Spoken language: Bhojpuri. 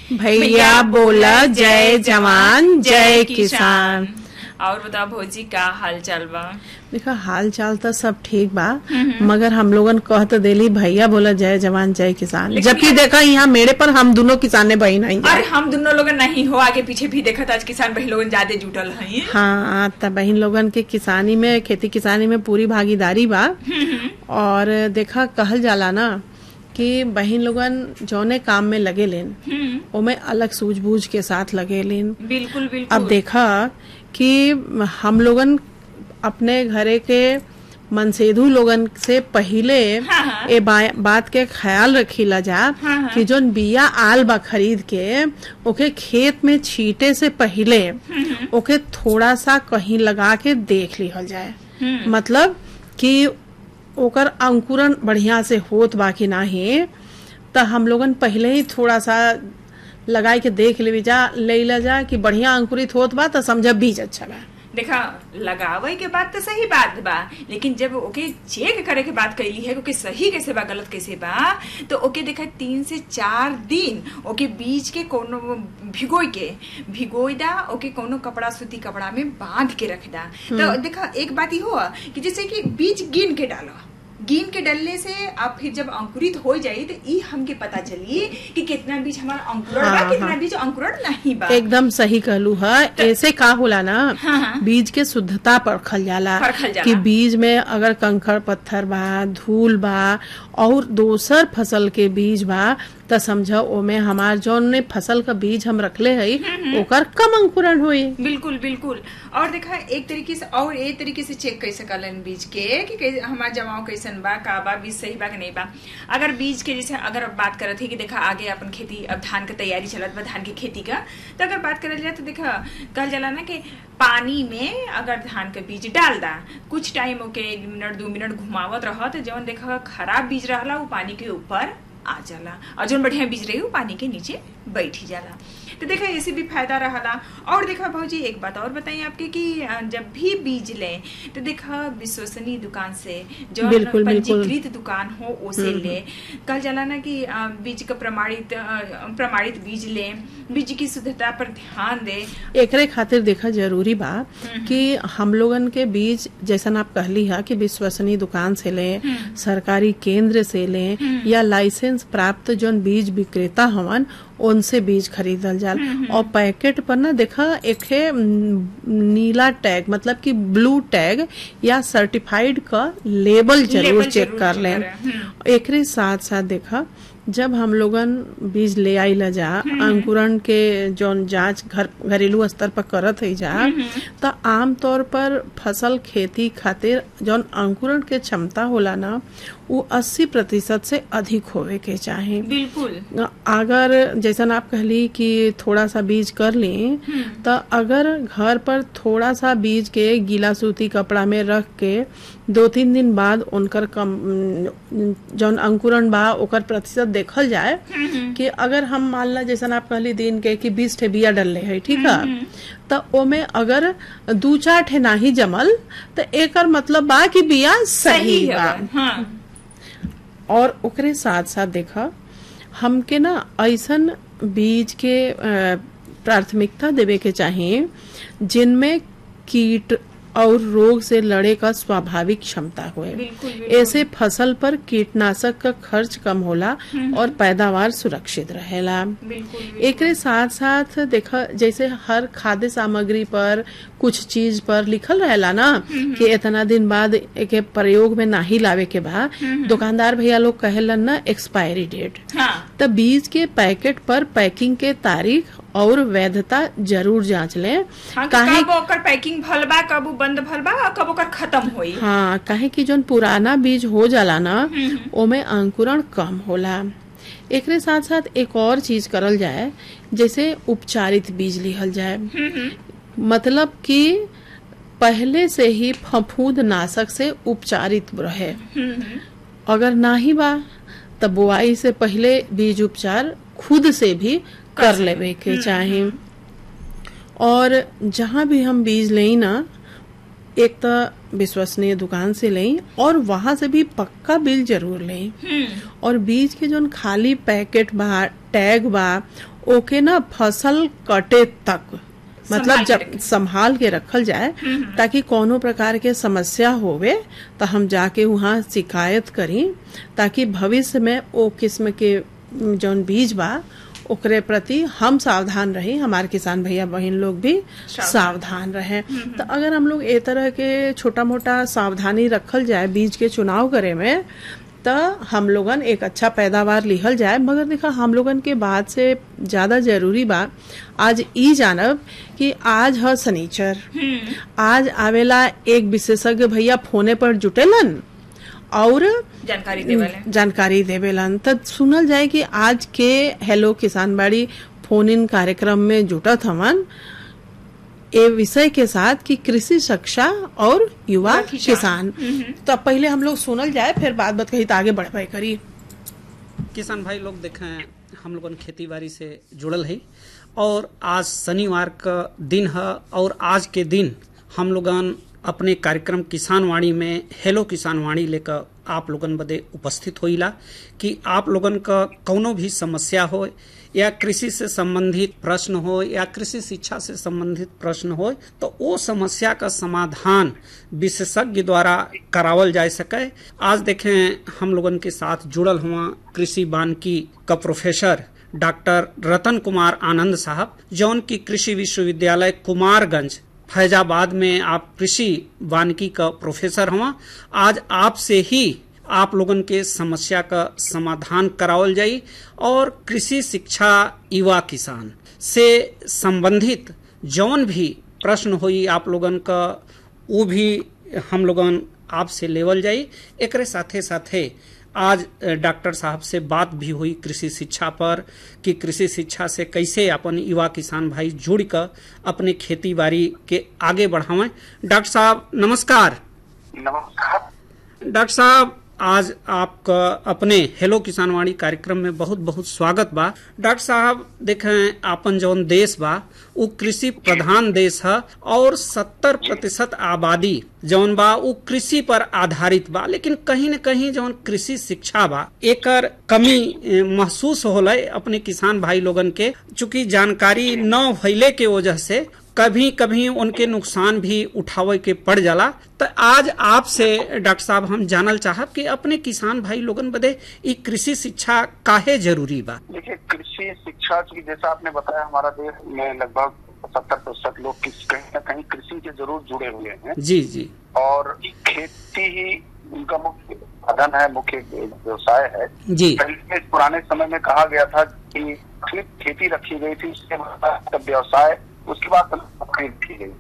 भैया बोला जय जवान जय किसान और बताओ भौजी का हाल चाल बा देखा हाल चाल तो सब ठीक बा मगर हम लोगन कह तो देली भैया बोला जय जवान जय किसान लेकिन जबकि ये- देखा यहाँ मेरे पर हम दोनों किसाने बहन आई और हम दोनों लोग नहीं हो आगे पीछे भी देखा आज किसान भाई लोग ज्यादा जुटल हैं हाँ त बहन लोगन के किसानी में खेती किसानी में पूरी भागीदारी बा और देखा कहल जाला ना कि बहन लोगन जौने काम में लगे लेन हम्म, ओमे अलग सूझबूझ के साथ लगे लेन बिल्कुल बिल्कुल अब देखा कि हम लोगन अपने घरे के मनसेधु लोगन से पहिले हाँ, हाँ। ए बा, बात के ख्याल रखीला जा हाँ, हाँ। कि जोन बिया आल बा खरीद के ओके खेत में छीटे से पहिले ओके थोड़ा सा कहीं लगा के देख लिहल जाए हम्म, मतलब कि ओकर अंकुरण बढ़िया से होत बा कि नाही त हम लोगन पहले ही थोड़ा सा लगाई के देख लेवी जा लेला जा कि बढ़िया अंकुरित होत बा त समझ बीज अच्छा बा देखा लगावे के बात तो सही बात बा लेकिन जब ओके चेक करे के बात कैली है ओके सही कैसे बा गलत कैसे बा तो ओके देखा तीन से चार दिन ओके बीज के कोनो भिगोई के भिगोई दा ओके कोनो कपड़ा सूती कपड़ा में बांध के रख दा तो देखा एक बात ही हुआ कि जैसे कि बीज गिन के डालो गिन के डलने से अब फिर जब अंकुरित हो जाई तो ई हमके पता चली कि कितना बीज हमारा अंकुरण बा हाँ, कितना हाँ। बीज अंकुरण नहीं बा एकदम सही कहलू है ऐसे का होला ना हाँ, हाँ। बीज के शुद्धता परखल जाला परखल जाला। कि बीज में अगर कंकड़ पत्थर बा धूल बा और दोसर फसल के बीज बा त समझ ओमे हमार जौन ने फसल का बीज हम रखले हई ओकर कम अंकुरण होई बिल्कुल बिल्कुल और देखा एक तरीके से और एक तरीके से चेक कर सकलन बीज के कि कैसे हमार जमाव कैसन बा का बा बीज सही बा कि नहीं बा अगर बीज के जैसे अगर अब बात करत है कि देखा आगे अपन खेती अब धान के तैयारी चलत बा धान की खेती का तो अगर बात करल जाए तो देखा कहल जाला ना कि पानी में अगर धान के बीज डाल दा कुछ टाइम ओके एक मिनट दो मिनट घुमावत रह तो जौन देखा खराब बीज रहला वो पानी के ऊपर आ जाला और जौन बढ़िया बीज रही वो पानी के नीचे बैठी जाला तो देखा ऐसे भी फायदा रहला और देखा भाजी एक बात और बताइए आपके कि अ, जब भी बीज लें तो देखा विश्वसनीय दुकान से जो बिल्कुल, बिल्कुल। पंजीकृत दुकान हो उसे ले कल जाला ना कि अ, बीज का प्रमाणित अ, प्रमाणित बीज लें बीज की शुद्धता पर ध्यान दें एकरे खातिर देखा जरूरी बा कि हम लोगन के बीज जैसन आप कहली है कि विश्वसनीय दुकान से लें सरकारी केंद्र से लें या लाइसेंस प्राप्त जोन बीज विक्रेता हवन उनसे बीज खरीदल जाल और पैकेट पर ना देखा एक है न, नीला टैग मतलब कि ब्लू टैग या सर्टिफाइड का लेबल जरूर लेबल चेक जरूर कर चेक लें करें, हम्म। एकरे साथ साथ देखा जब हम लोगन बीज ले आई ला जा अंकुरण के जौन जांच घर घरेलू स्तर पर करत है जा त आम तौर पर फसल खेती खातिर जौन अंकुरण के क्षमता होला ना वो 80 प्रतिशत से अधिक होवे के चाहे बिल्कुल अगर जैसन आप कहली कि थोड़ा सा बीज कर ली तो अगर घर पर थोड़ा सा बीज के गीला सूती कपड़ा में रख के दो तीन दिन बाद उनकर कम जौन अंकुरण बा ओकर प्रतिशत देखल जाए कि अगर हम मान ला जैसन आप कहली दिन के कि बीस ठे बिया डलले है ठीक है तो ओमे अगर दू चार ठे नाही जमल तो एकर मतलब बा कि बिया सही है बा बा, हाँ और ओकरे साथ साथ देखा हमके ना ऐसन बीज के अ, प्राथमिकता देवे के चाहिए जिनमें कीट और रोग से लड़े का स्वाभाविक क्षमता होए बिल्कुल, बिल्कुल। ऐसे फसल पर कीटनाशक का खर्च कम होला और पैदावार सुरक्षित रहेला बिल्कुल एकरे साथ साथ देखा जैसे हर खाद्य सामग्री पर कुछ चीज पर लिखल रहेला ना कि इतना दिन बाद एके प्रयोग में नाही लावे के बा दुकानदार भैया लोग कहेलन ना एक्सपायरी डेट हाँ त बीज के पैकेट पर पैकिंग के तारीख और वैधता जरूर जांच लें हाँ कि काहे कब ओकर पैकिंग भल बा कब उ बंद भल बा और कब ओकर खत्म होई हाँ काहे कि जोन पुराना बीज हो जाला ना ओमे अंकुरण कम होला एकरे साथ साथ एक और चीज करल जाए जैसे उपचारित बीज लिहल जाए मतलब कि पहले से ही फफूंद नाशक से उपचारित रहे अगर नाही बा तब बुआई से पहले बीज उपचार खुद से भी कर लेवे के चाही और जहाँ भी हम बीज लें ना एक तो विश्वसनीय दुकान से लें और वहां से भी पक्का बिल जरूर लें और बीज के जोन खाली पैकेट बा टैग बा ओके ना फसल कटे तक मतलब संभाल के जब रखे। संभाल के रखल जाए ताकि कोनो प्रकार के समस्या होवे तो हम जाके वहाँ शिकायत करी ताकि भविष्य में ओ किस्म के जौन बीज बा ओकरे प्रति हम सावधान रही हमारे किसान भैया बहन लोग भी सावधान। सावधान रहे तो अगर हम लोग ए तरह के छोटा मोटा सावधानी रखल जाए बीज के चुनाव करे में तो हम लोगन एक अच्छा पैदावार लिहल जाए मगर देखा हम लोगन के बाद से ज्यादा जरूरी बा आज ई जानब कि आज ह शनिचर आज आवेला एक विशेषज्ञ भैया फोने पर जुटेलन और जानकारी देवल जानकारी देवेलन तब सुनल जाए कि आज के हेलो किसान बाड़ी फोन इन कार्यक्रम में जुटत हवन ए विषय के साथ कि कृषि शिक्षा और युवा युवा किसान। किसान तो अब पहले हम लोग सुनल जाए फिर बात बात कही तो आगे बढ़ पाए करी किसान भाई लोग देखें हम लोगन खेती बाड़ी से जुड़ल है और आज शनिवार का दिन है और आज के दिन हम लोगन अपने कार्यक्रम किसान वाणी में हेलो किसान वाणी लेकर आप लोगन बदे उपस्थित होइला कि आप लोगन का कौनो भी समस्या हो या कृषि से संबंधित प्रश्न हो या कृषि शिक्षा से संबंधित प्रश्न हो तो वो समस्या का समाधान विशेषज्ञ द्वारा करावल जा सके आज देखें हम लोगन के साथ जुड़ल हुआ कृषि वानिकी का प्रोफेसर डॉक्टर रतन कुमार आनंद साहब जौन की कृषि विश्वविद्यालय कुमारगंज फैजाबाद में आप कृषि वानिकी का प्रोफेसर हुआ आज आपसे ही आप लोगन के समस्या का समाधान करावल जाई और कृषि शिक्षा युवा किसान से संबंधित जौन भी प्रश्न होई आप लोगन का वो भी हम लोगन आपसे लेवल जाई एकरे साथे साथे आज अ, डॉक्टर साहब से बात भी हुई कृषि शिक्षा पर कि कृषि शिक्षा से कैसे अपन युवा किसान भाई जुड़ कर अपने खेती बाड़ी के आगे बढ़ावें डॉक्टर साहब नमस्कार नमस्कार डॉक्टर साहब आज आपका अपने हेलो किसानवाणी कार्यक्रम में बहुत बहुत स्वागत बा डॉक्टर साहब देखें आपन जौन देश बा वो कृषि प्रधान देश है और 70 प्रतिशत आबादी जौन बा वो कृषि पर आधारित बा लेकिन कहीं न कहीं जौन कृषि शिक्षा बा एकर कमी ए, महसूस होला अपने किसान भाई लोगन के चूंकि जानकारी न भइले के वजह से कभी कभी उनके नुकसान भी उठावे के पड़ जाला तो आज आपसे डॉक्टर साहब हम जानल चाहब कि अपने किसान भाई लोगन बदे ई कृषि शिक्षा काहे जरूरी बा देखिए कृषि शिक्षा की जैसा आपने बताया हमारा देश में लगभग सत्तर प्रतिशत लोग किस कहीं ना कहीं कृषि से जरूर जुड़े हुए हैं जी जी और खेती ही उनका मुख्य साधन है मुख्य व्यवसाय है जी पहले पुराने समय में कहा गया था कि सिर्फ खेती रखी गई थी उसके बाद तब व्यवसाय उसके बाद नौकरी रखी गई